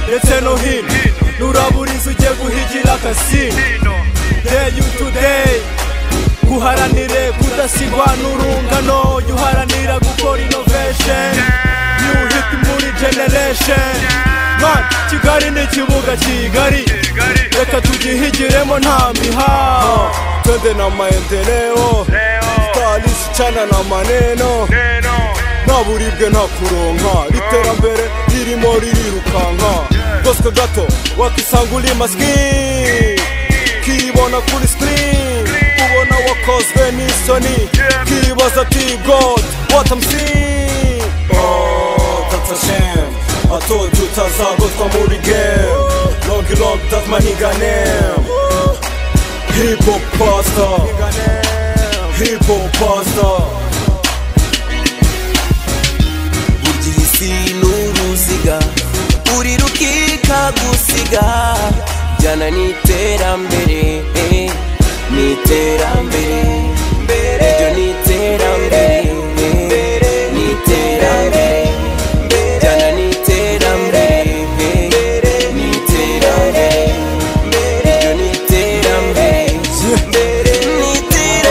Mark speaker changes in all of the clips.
Speaker 1: ndetse no hino nurabura inzu ugiye guhigira akasino day to day guharanire kudasigwa n'urungano jya uharanira gukora innovation new hit muri generation Man, kigali ni ikibuga kigari reka tugihigiremo nta mihaho twende na maendeleo sitalisi cyana na maneno nta buribwe nta kuronka iterambere ririmo ririrukanka rwose gato wakisanga uri masikini kibona kuri sikirini ubona wakozwe n'isoni kibaza ati god what I'm seeing oh that's a shame I told you utazagotwa muri game long long that's my nigga name hip hop pastor hip hop pastor
Speaker 2: ugira isi n'uruziga uri rukika gusiga jyana n'iterambere eh, n'iterambere iryo n'iterambere eh, n'iterambere jyana n'iterambere eh, n'iterambere iryo n'iterambere n'iterambere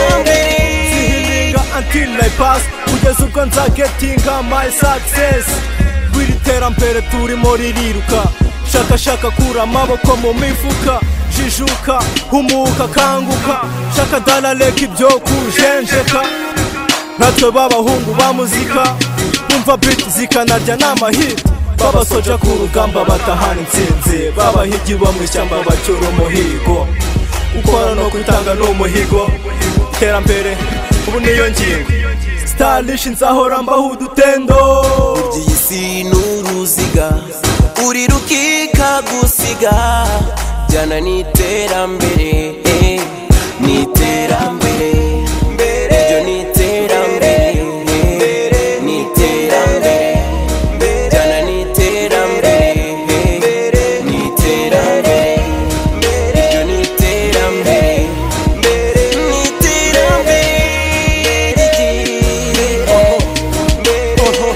Speaker 1: Zihiringa until I pass kugeza ubwo nzagetinga my success bw'iri terambere turimo ririruka shaka shaka kura amaboko mu mifuka jijuka humuka kanguka shaka dala reka ibyo kujenjeka ntacyo b'abahungu ba muzika bumva beat zikanarya n'amahit b'abasoja ku rugamba batahana intsinzi b'abahigi bo mu ishyamba bacyura umuhigo gukora no gutanga ni umuhigo iterambere ubu niyo ngingo starish nzahora mbaho udutendo
Speaker 2: Iyi si n'uruziga uri rukika gusiga jyana n'iterambere eh, n'iterambere iryo n'iterambere eh, n'iterambere jyana n'iterambere eh, n'iterambere iryo n'iterambere n'iterambere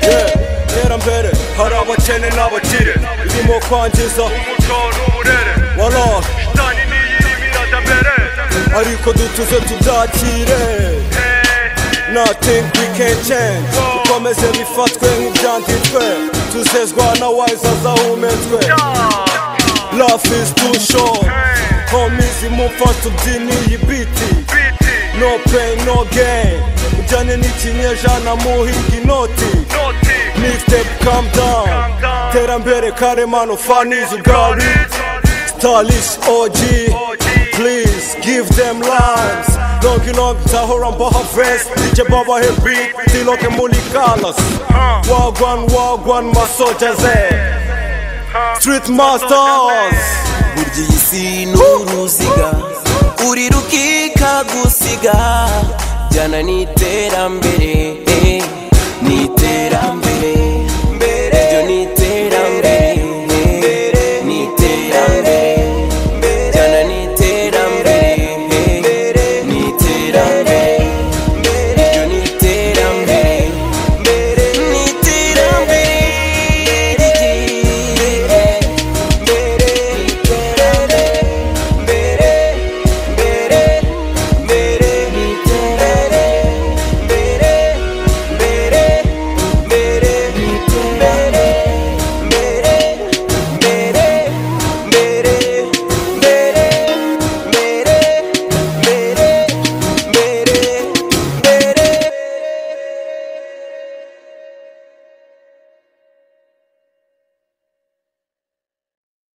Speaker 1: Yeah, iterambere hari abakene n'abakire ririmo kwangiza
Speaker 3: umuco n'uburere
Speaker 1: warara
Speaker 3: shitani niyo irimo irajya mbere
Speaker 1: ariko dutuze tubyakire Nothing we can change Dukomeze bifatwe nk'ibyanditswe Tuzezwa na wise azahumetswe Life is too short Homies mumfa tubyine iyi beat
Speaker 3: biti
Speaker 1: No pain no gain Ujyane n'ikinyejana muhinga inoti
Speaker 3: noti
Speaker 1: Mixtape calm down
Speaker 3: down.
Speaker 1: Terambere karemano faniz ubwari Stylish OG Please give them lives Longi long tahora mbaha vest DJ Baba he beat Tiloke muli kalas Wagwan wagwan masoja ze Street Masters
Speaker 2: burya iyi si n'uruziga uri rukika gusiga jyana n'iterambere